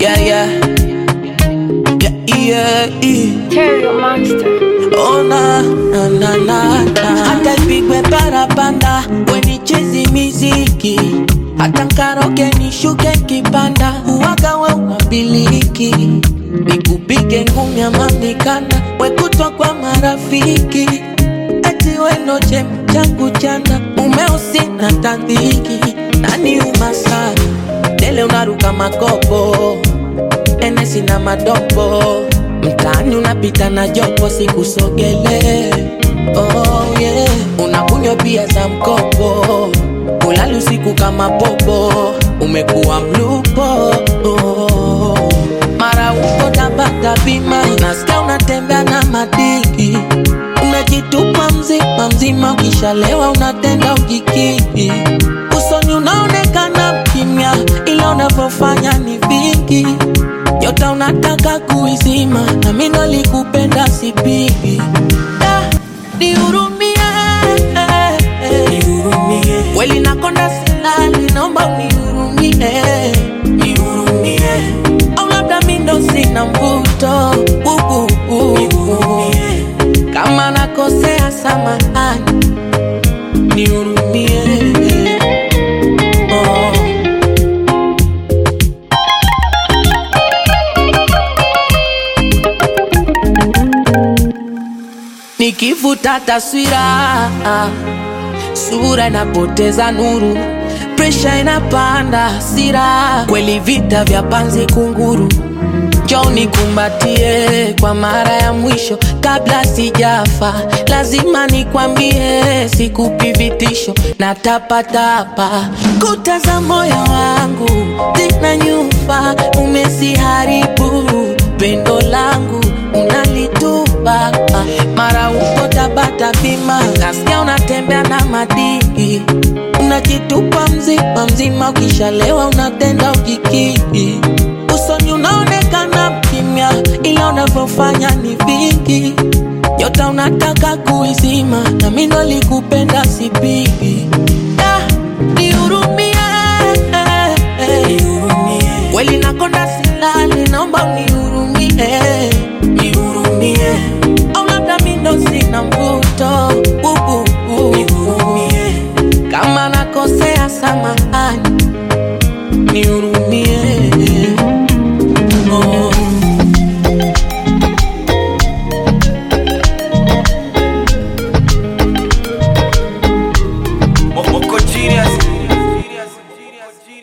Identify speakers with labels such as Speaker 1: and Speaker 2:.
Speaker 1: Yeah, yeah. Yeah, yeah, yeah.
Speaker 2: Terrio Monster.
Speaker 1: Oh na na na na na. Hata ipigwe parapanda wenichezi miziki hata nkaroke nishuke kipanda uwaga we unabiliki nikupige ngumi ama mikanda wekutwa kwa marafiki eti weno chem changu chana umeusi na tandhiki nani umasana dele unaruka makopo enesi na madopo mtaani unapita na jopo sikusogele oh, yeah. unakunywa pia za mkopo ulali usiku kama popo umekuwa mlupo oh. mara uko tabata bima nasikia unatembea na madiki unajitupa mzima mzima ukishalewa unatenda ujikiki usoni unaonekana kimya ila unavyofanya ni vingi nyota unataka kuizima na mimi ndo likupenda sipigi Da, nihurumie kweli nakonda silali naomba unihurumie au labda mi ndo sina mvuto uh, uh, uh. kama nakosea samahani nihurumie oh. Nikivuta taswira, sura inapoteza nuru, presha inapanda, hasira kweli, vita vya panzi kunguru. Njoo nikumbatie kwa mara ya mwisho kabla sijafa, lazima nikwambie, sikupi vitisho na tapatapa. Kuta za moyo wangu zina nyufa, umeziharibu pendo langu unalitupa mara uko tabata bima, nasikia unatembea na madiki, unajitupa mzima mzima, ukishalewa unatenda ujikiki, usoni unaonekana mkimya, ila unavyofanya ni vingi. Nyota unataka kuizima, na mimi ndo likupenda sipigi. Da, nihurumie, kweli nakonda silali, naomba unihurumie, nihurumie au labda mi ndo sina mvuto uh, uh, uh. kama nakosea samahani nihurumie